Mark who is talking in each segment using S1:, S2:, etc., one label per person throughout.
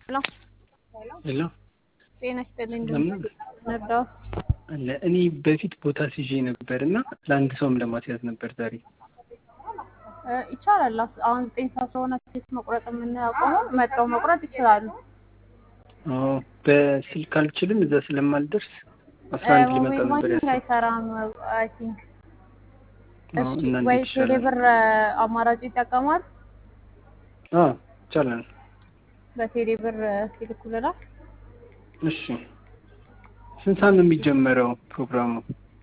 S1: ሄሎ
S2: ሄሎ
S1: ጤና ይስጥልኝ።
S2: ለምን?
S1: ነዳው
S2: አለ እኔ በፊት ቦታ ሲዤ ነበር እና ለአንድ ሰውም ለማስያዝ ነበር ዛሬ።
S1: ይቻላል። አሁን ዘጠኝ ሰዓት ስለሆነ ኬክ መቁረጥ የምናቆመው መጥተው መቁረጥ ይችላሉ።
S2: አዎ በስልክ አልችልም እዛ ስለማልደርስ አስራ አንድ ሊመጣ
S1: ሞባይል
S2: ነበር
S1: ባንኪንግ
S2: ያሰብኩት።
S1: አይሰራም አይ ቲንክ።
S2: አዎ
S1: እሺ
S2: እና
S1: ወይ
S2: እንዴት ይሻላል?
S1: ቴሌብር አማራጭ ይጠቀማል።
S2: አዎ ይቻላል።
S1: በቴሌብር ይልኩልናል።
S2: እሺ ስንት ሰዓት ነው የሚጀመረው ፕሮግራሙ?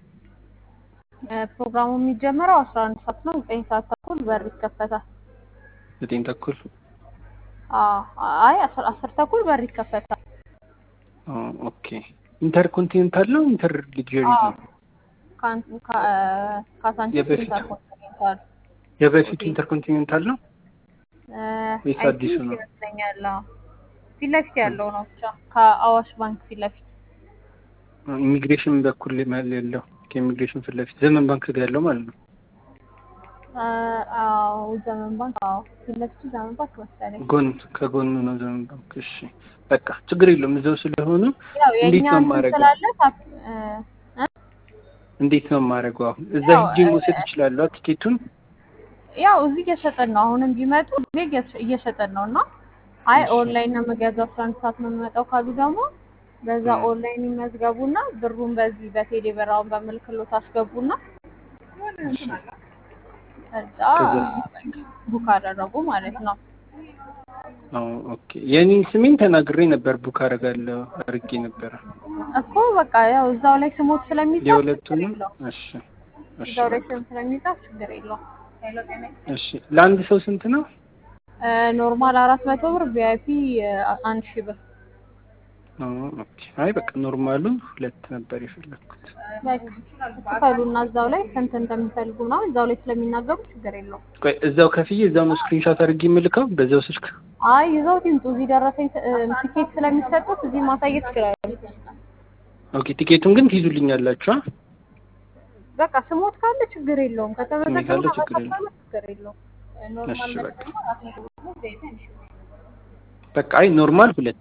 S1: ፕሮግራሙ የሚጀምረው አስራ አንድ ሰዓት ነው። ዘጠኝ ሰዓት ተኩል በር ይከፈታል።
S2: ዘጠኝ ተኩል
S1: አዎ አይ አስር አስር ተኩል በር ይከፈታል።
S2: አዎ ኦኬ። ኢንተርኮንቲኔንታል ነው ኢንተር ሊግዠሪ
S1: አዎ
S2: ነው?
S1: ካን- ካ- ካሳንቺስ
S2: የበፊቱ
S1: ኢንተርኮንቲኔንታል
S2: የበፊቱ ኢንተርኮንቲኔንታል ነው ወይስ
S1: አይ
S2: አዲሱ
S1: ቲንክ
S2: ነው?
S1: ይመስለኛል። አዎ ፊት ለፊት ያለው ነው ብቻ ከአዋሽ ባንክ ፊት ለፊት
S2: ኢሚግሬሽን በኩል መል ያለው ከኢሚግሬሽን ፊት ለፊት ዘመን ባንክ ጋር ያለው ማለት ነው።
S1: አ- አዎ ዘመን ባንክ አዎ ፊት ለፊቱ ዘመን ባንክ መሰለኝ።
S2: ጎን ከጎኑ ነው ዘመን ባንክ። እሺ በቃ ችግር የለውም እዛው ስለሆኑ
S1: ያው
S2: እንዴት
S1: የእኛ
S2: ነው
S1: እንትን
S2: የማደርገው?
S1: ስላለ ታፕ እ እ
S2: እንዴት ነው የማደርገው? አሁን እዛ
S1: ያው
S2: ሂጄ መውሰድ እችላለሁ ቲኬቱን?
S1: ያው እዚህ እየሸጠን ነው። አሁንም ቢመጡ እዚህ እየሸ- እየሸጠን ነው እና አይ
S2: እሺ
S1: ኦንላይን ነው የምገዛው አስራ አንድ ሰዓት ነው የምመጣው ካሉ ደግሞ በዛ
S2: እ
S1: ኦንላይን ይመዝገቡና ብሩን በዚህ በቴሌ ብር አሁን በምልክሎት አስገቡና
S2: እሺ
S1: ከዛ
S2: ከዛ
S1: ቡክ አደረጉ ማለት ነው።
S2: አዎ ኦኬ። የኔ ስሜን ተናግሬ ነበር ቡክ አደርጋለሁ አድርጌ ነበረ
S1: እኮ በቃ ያው እዛው ላይ ስሞት ስለሚጻፍ ችግር
S2: የሁለቱንም።
S1: የለውም።
S2: እሺ እሺ
S1: እዛው ላይ
S2: በቃ
S1: ስም ስለሚጻፍ ችግር የለውም።
S2: እሺ። ለአንድ ሰው ስንት ነው?
S1: እ ኖርማል አራት መቶ ብር ቪአይፒ አንድ ሺህ ብር
S2: አዎ ኦኬ። አይ በቃ ኖርማሉ ሁለት ነበር የፈለግኩት።
S1: ክፈሉና እዛው ላይ ስንት እንደሚፈልጉ ምናምን እዛው ላይ ስለሚናገሩ ችግር የለውም።
S2: ቆይ እዛው ከፍዬ እዛው ነው ስክሪንሾት አድርጌ የምልከው በዛው ስልክ?
S1: አይ ይዘውት ይምጡ። እዚህ ደረሰኝ እ ቲኬት ስለሚሰጡት እዚህ ማሳየት ይችላሉ።
S2: ኦኬ። ቲኬቱን ግን ትይዙልኛላችሁ? አ?
S1: በቃ ስሞት ካለ ችግር የለውም።
S2: እኔ
S1: ከተመዘገቡ
S2: ካለ ችግር የለም።
S1: ካለ ችግር የለውም። ኖርማል
S2: እሺ በቃ
S1: መጠቀም አራት መቶ ብር ነው። ዘይት አንድ ሺህ ብር።
S2: በቃ አይ ኖርማል ሁለት